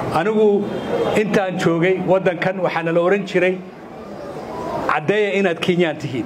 anigu intaan joogay waddankan waxaana la odhan jiray caddeeya inaad kenyaan tihiin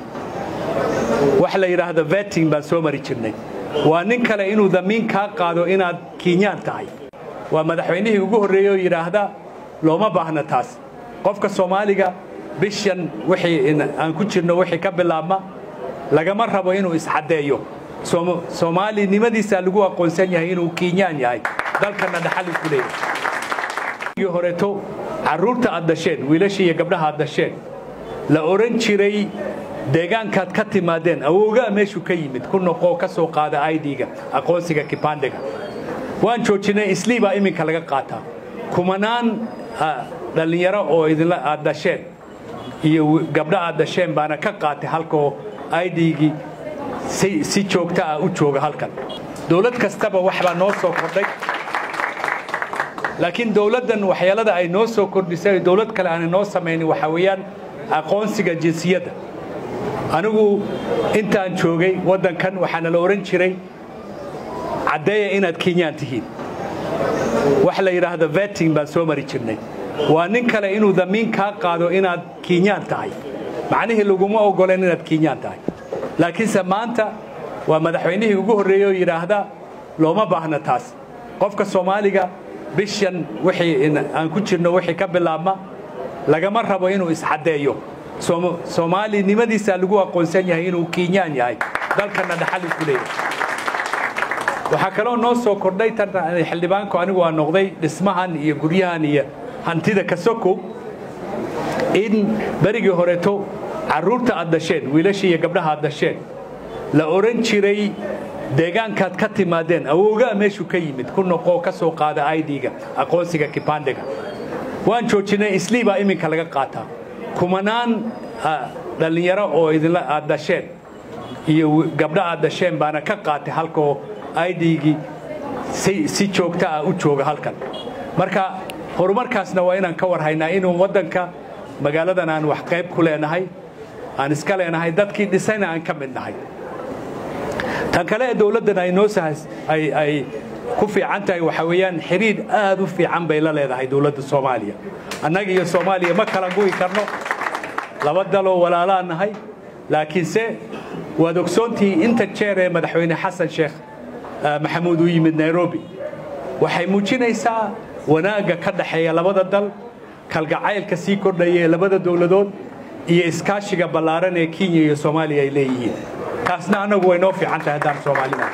wax la yidhaahdo vetting baan soo mari jirnay waa nin kale inuu damiin kaa qaado inaad kenyaan tahay waa madaxweynihii ugu horreeyey oo yidhaahda looma baahna taas qofka soomaaliga bishan wixii aan ku jirno wixii ka bilaabma lagama rabo inuu iscaddeeyo soomaalinimadiisaa lagu aqoonsan yahay inuu kenyaan yahay dalkana dhaxal ku leeyahay horeeto carruurta aad dasheen wiilashii iyo gabdhaha aad dasheen la odhan jiray deegaankaad ka timaadeen awoogaa meeshuu ka yimid ku noqoo ka soo qaada idga aqoonsiga kibandega waan joojinay islii baa iminka laga qaataa kumanaan dhallinyaro oo idinla aad dasheen iyo gabdha aad dasheen baana ka qaatay halkoo idgii si joogta ah u jooga halkan dowlad kastaba waxbaa noo soo kordhay laakiin dowladdan waxyeelada ay noo soo kordhisay dowlad kale aanay noo samaynin waxaa weeyaan aqoonsiga jinsiyadda anigu intaan joogay waddankan waxaana la odhan jiray caddeeya inaad kenyaan tihiin wax la yidhaahdo vetting baan soo mari jirnay waa nin kale inuu damiin kaa qaado inaad kenyaan tahay macnihii laguma ogoleen inaad kenyaan tahay laakiinse maanta waa madaxweynihii ugu horreeyey oo yidhaahda looma baahna taas qofka soomaaliga bishan wixii aan ku jirno wixii ka bilaabma lagama rabo inuu iscaddeeyo soomaalinimadiisaa lagu aqoonsan yahay inuu kenyaan yahay dalkana dhaxal ku leeyahay waxaa kaloo noo soo kordhay tan xildhibaanku anigu aa noqday dhismahan iyo guryahan iyo hantida kasoko in berigii horeeto carruurta aad dasheen wiilashii iyo gabdhaha aad dasheen la odhan jiray deegaankaad ka timaadeen awoogaa meeshuu ka yimid ku noqoo ka soo qaada idga aqoonsiga kibandega waan joojinay islii baa iminka laga qaataa kumanaan dhallinyaro oo idinla aad dasheen iyo gabdha aad dasheen baana ka qaatay halkoo idgii si joogta ah u jooga halkan marka horumarkaasna waa inaan ka warhaynaa inuu waddanka magaaladan aan wax qayb ku leenahay aan iska leenahay dadkii dhisayna aan ka mid nahay tan kale ee dowladdan ay noo ay ku fiican tahay waxaa weeyaan xiriir aad u fiican bay la leedahay dowladda soomaaliya annaga iyo soomaaliya ma kala gu'i karno laba daloo walaalaa nahay laakiinse waad ogsoontihi inta jeer ee madaxweyne xasan sheekh maxamuud u yimid nairobi waxay muujinaysaa wanaagga ka dhaxeeya labada dal kalgacaylka sii kordhaya ee labada dowladood iyo iskaashiga ballaaran ee kenya iyo soomaaliya ay leeyihiin taasna annagu way noo fiican tahay haddaan soomaalida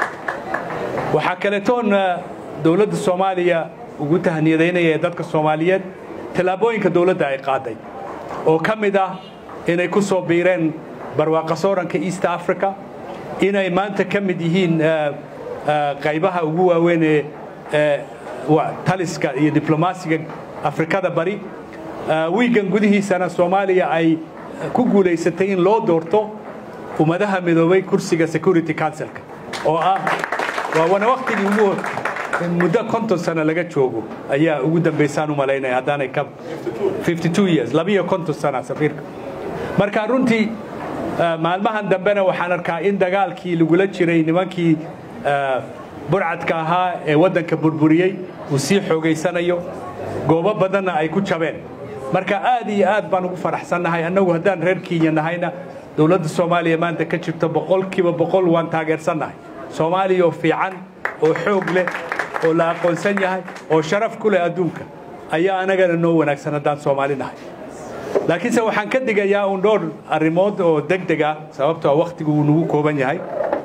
waxaa kaletoon dowladda soomaaliya ugu tahniyadaynaya ee dadka soomaaliyeed tallaabooyinka dowladda ay qaaday oo ka mid ah inay ku soo biireen barwaaqa sooranka east africa inay maanta ka mid yihiin qaybaha ugu waaweyn ee taliska iyo diblomaasiga afrikada bari wiigan gudihiisana soomaaliya ay ku guulaysatay in loo doorto ummadaha midoobay kursiga security councilka oo ah waa wana waktigii ugu muddo konton sano laga joogo ayaa ugu dambaysaan u malaynaya haddaanay ka years labiyo konton sana safiirka marka runtii maalmahan dambena waxaan arkaa in dagaalkii lagula jiray nimankii burcadka ahaa ee waddanka burburiyey uu sii xoogaysanayo goobo badanna ay ku jabeen marka aad iyo aad baan ugu faraxsannahay annagu haddaan reer kenya nahayna dowladda soomaaliya maanta ka jirto boqolkiiba boqol waan taageersannahay soomaaliya oo fiican oo xoog leh oo la aqoonsan yahay oo sharaf ku leh adduunka ayaa anagana noo wanaagsan haddaan soomaali nahay laakiinse waxaan ka digayaa uun dhowr arrimood oo deg deg ah sababtoo wakhtigu uu nagu kooban yahay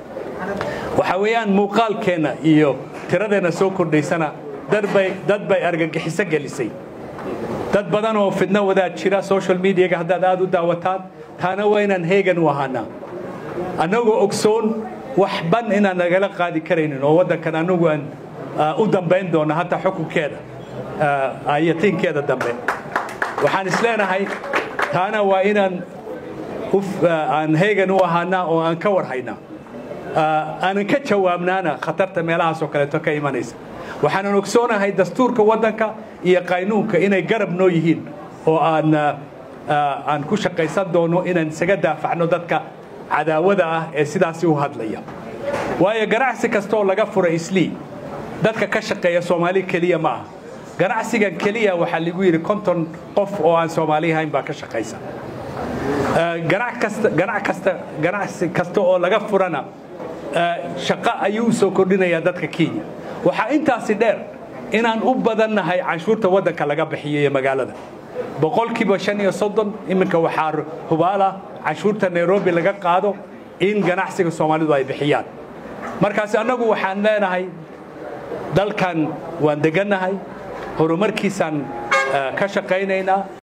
waxaa weeyaan muuqaalkeenna iyo tiradeenna soo kordhaysana dadbay dad bay argagixiso gelisay dad badan oo fidno wadaad jira social mediaga haddaad aad u daawataan taana waa inaan heegan u ahaanaa annagoo ogsoon wax ban inaan nagala qaadi karaynin oo waddankan annagu aan u dambayn doonno hataa xukunkeeda ayatiinkeeda dambe waxaan isleenahay taana waa inaan aan heegan u ahaanaa oo aan ka warhaynaa aanan ka jawaabnaana khatarta meelahaasoo kaleeto ka imanaysa waxaanan ogsoonahay dastuurka waddanka iyo qaynuunka inay garab noo yihiin oo aan aan ku shaqaysan doono inaan isaga daafacno dadka cadaawada ah ee sidaasi u hadlaya waayo ganacsi kastooo laga fura islii dadka ka shaqeeya soomaali keliya ma aha ganacsigan keliya waxaa lagu yidhi konton qof oo aan soomaali ahayn baa ka shaqaysa ganacsi kasta oo laga furana shaqo ayuu u soo kordhinayaa dadka kenya waxaa intaasi dheer inaan u badannahay canshuurta waddanka laga bixiyo ee magaalada boqolkiiba shan iyo soddon iminka waxaa hubaala canshuurta nairobi laga qaado in ganacsiga soomaalidu ay bixiyaan markaas annagu waxaan leenahay dalkan waan degannahay horumarkiisaan ka shaqaynaynaa